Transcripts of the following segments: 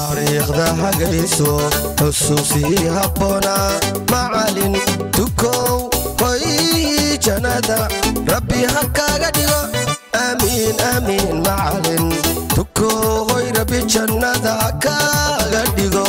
taariikhda hagayso xusuusii habboona macalin tukow hoy jannada rabbi ha kaaga dhigo aamiin aamiin macalin tukow hoy rabbi jannada ha kaaga dhigo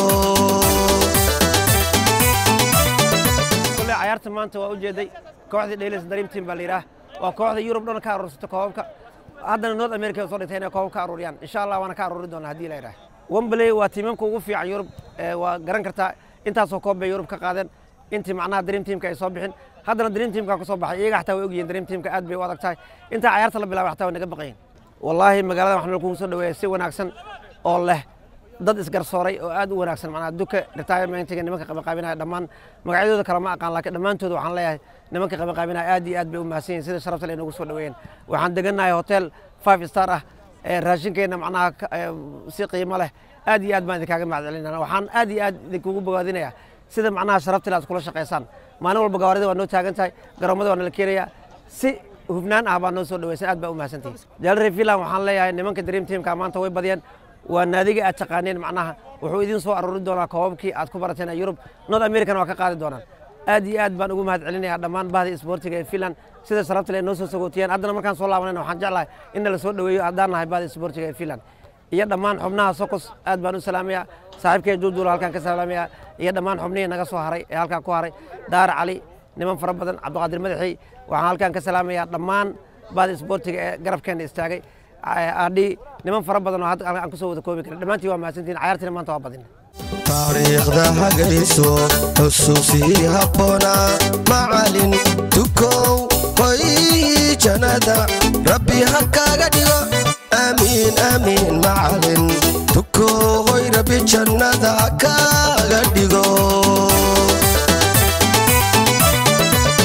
kule cayaarta maanta waa u jeeday kooxdii dhaylis dream team baa la yidhaah waa kooxda yurub dhan ka aruursata koobabka haddana north america soo dhigtay inay koobab ka aruuriyaan insha allah waana ka aruuri doonaa haddii la yidhaah wembley waa tiimamka ugu fiican yurub ee waa garan kartaa intaasoo koob bay yurub ka qaadeen intii macnaha dream teamka ay soo bixin haddana dream teamka ka soo baxay iyaga xataa way ogyihiin dream teamka aad bay u adag tahay intaa cayaarta la bilaabay xataa way naga baqayin wallaahi magaalada waxaa nala kugu soo dhaweeya si wanaagsan oo leh dad isgarsooray oo aad u wanaagsan macnaha duka retirementiga nimanka qabaqaabinaya dhammaan magacyadooda kale ma aqaan laakiin dhammaantooda waxaan leeyahay nimanka qabaqaabinaya aad iyo aad bay u mahadsan yihin sida sharafta le noogu soo dhaweeyeen waxaan degannahay hotel five star ah ee raashinkeenna macnaha ka- ee, si qiimo leh aad iyo aad baan idinkaaga mahadcelinana waxaan aad iyo aad idinkugu bogaadinayaa sida macnaha sharafta le aad kula shaqaysaan maalin walba gawaarida waa noo taagan tahay garoomada waa nala keenayaa si hufnaan ah baa noo soo dhaweysan aad baa u mahadsantihin jaalare finland waxaan leeyahay nimanka dream teamka maanta way badiyeen waa naadiga aad taqaaneen macnaha wuxuu idin soo aruuri doonaa koobabkii aad ku barateen ee yurub north americana waa ka qaadi doonaan aad iyo aad baan ugu mahad celinayaa dhammaan bahda isboortiga ee finland sida sharafta le noo soo sagootiyeen haddana markaan soo laabanayna waxaan jeclahay in nala soo dhaweeyo haddaan nahay bahda isboortiga ee finland iyo dhammaan xubnaha sokos aad baan u salaamayaa saaxiibkay duuduula halkaan ka salaamayaa iyo dhammaan xubnihii naga soo haray ee halkaan ku haray daar cali niman fara badan cabdiqaadir madaxi waxaan halkaan ka salaamayaa dhammaan bahda isboortiga ee garabkeena istaagay adhi niman fara badan oo hadda aan kusoo wada koobi karin dhammaantiin waa mahadsantihin cayaartiina maanta waa badin taariikhda hagayso xusuusii habboona macalin tukow hoy jannada rabbi ha kaaga dhigo aamiin aamiin macalin tukow hoy rabbi jannada ha kaaga